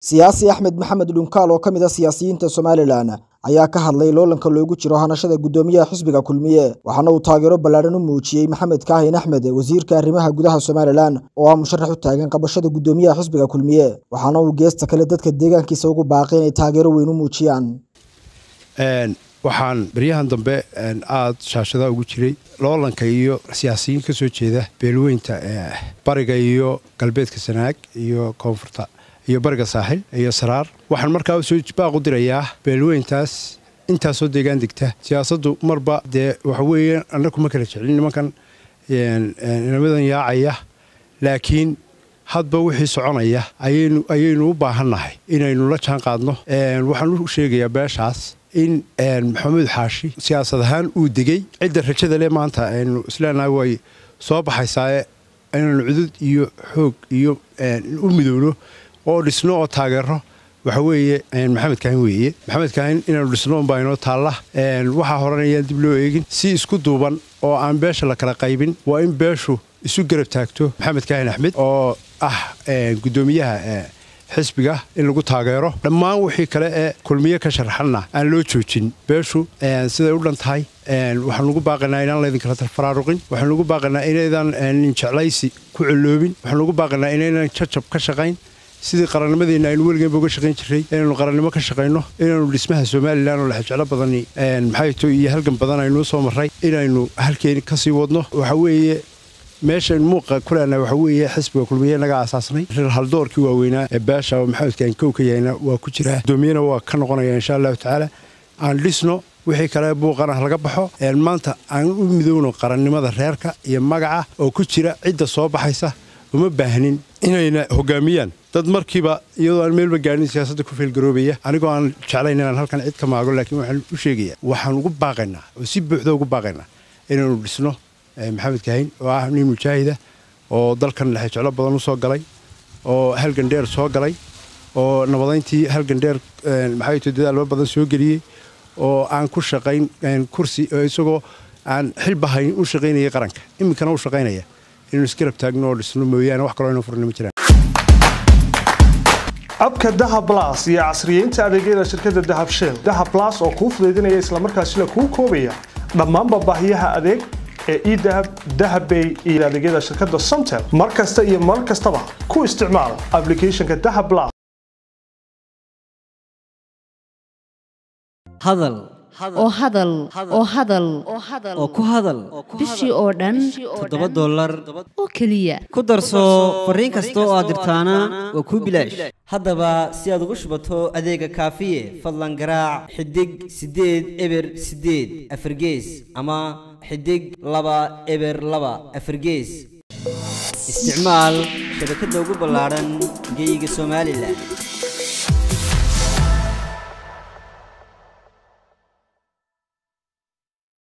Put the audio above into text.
siyaasi axmed maxamed dhunkaal oo ka mid a siyaasiyiinta somalilan ayaa ka hadlay loolanka loogu jiro hanashada guddoomiyaha xisbiga kulmiye waxaana uu taageero ballaadhan u muujiyey maxamed kaahin axmed wasiirka arrimaha gudaha somalilan oo ah musharax u taagan qabashada guddoomiyaha xisbiga kulmiye waxaana uu geesta kale dadka deegaankiisa ugu baaqay inay taageero weyn u muujiyaan waxaan baryahan dambe aada shaashada ugu jiray loolanka iyo siyaasiyiin ka soo jeeda beelweynta bariga iyo galbeedka sanaag iyo koonfurta iyo bariga saaxil iyo saraar waxaan markaa usoo baaq u dirayaa beelweyntaas intaasoo deegaan degta siyaasaddu marba dee waxa weeye annagu ma kala jeclin nimankan inamadan yaacaya laakiin hadba wixii soconaya ayaynu u baahannahay inaynu la jaan qaadno waxaan u sheegayaa beeshaas in maxamuud xaashi siyaasad ahaan uu degey cidda rajada le maanta aynu isleenahay way soo baxaysaae inaynu cudud iyo xoog iyo u midowno oo dhisno oo taageero waxa weeye maxamed kaahin weeye maxamed kaahin inaanu dhisno unbaa inoo taalla waxaa horan ayaan dib loo eegin si isku duuban oo aan beesha la kala qaybin waa in beeshu isu garab taagto maxamed kaahin axmed oo ah guddoomiyaha xisbiga in lagu taageero dhammaan wixii kale ee kulmiye ka sharaxanna aan loo joojin beeshu siday u dhan tahay waxaan ugu baaqanaa inaan laydinkala faraaruqin waxaan ugu baaqanaa inaydan ninjeclaysi ku colloobin waxaan ugu baaqanaa inaynan jajab ka shaqayn sidii qarannimadeenna aynu weligeenba uga shaqayn jiray inaynu qarannimo ka shaqayno inaynu dhismaha somalilan oo lexjeclo badani maxayto iyo halgan badan aynuu soo marray inaynu halkeeni ka sii wadno waxa weeye meeshan muuqa kulena waxa weeye xisbiga kulmiye naga aasaasnay haldoorkii waaweynaa ee beesha oo maxamedkaan kow ka yahayna waa ku jiraa gudoomiyana waa ka noqonaya insha allahu tacaala aan dhisno wixii kale buuqana laga baxo maanta aan u midowno qarannimada reerka iyo magaca oo ku jira cidda soo baxaysa uma baahnin inayna hogaamiyaan dad markiiba iyadoo aan meelba gaadhin siyaasadda ku feelgaroobaya anigoo aan jeclayn inaan halkan cid ka maago laakiin waxaan u sheegayaa waxaan ugu baaqaynaa oo si buuxda ugu baaqaynaa inaynu dhisno maxamed kaahin oo ah nin mujaahida oo dalkan lexejeclo badan u soo galay oo halgan dheer soo galay oo nabadayntii halgan dheer maxayto dadaalba badan soo geliyey oo aan ku shaqayn kursi isagoo aan xilbahayn u shaqaynayay qaranka iminkana u shaqaynaya inaynu isgarab taagno oo dhisno mooyaane wax kaloo aynu furni ma jiraan abka dahab blas iyo casriyeynta adeegyada shirkadda dahab shell dahab blas oo kuu fudaydinaya islamarkaasina kuu koobaya dhammaanba baahiyaha adeeg ee edahab dahabbay iyo adeegyada shirkadda somtel mar kasta iyo mar kastaba ku isticmaal ablicathonka dahab blas hadal oo hadal oo hadal oo ku hadal bishii oo dhan toddoba dollar oo keliya ku darso fariin kasta oo aad dirtaana waa kuu bilaash haddaba si aad ugu shubato adeega kaafiye fadlan garaac xidig siddeed eber siddeed afargees ama xidig laba eber laba afargees isticmaal shabakadda ugu ballaadhan geeyiga somalilan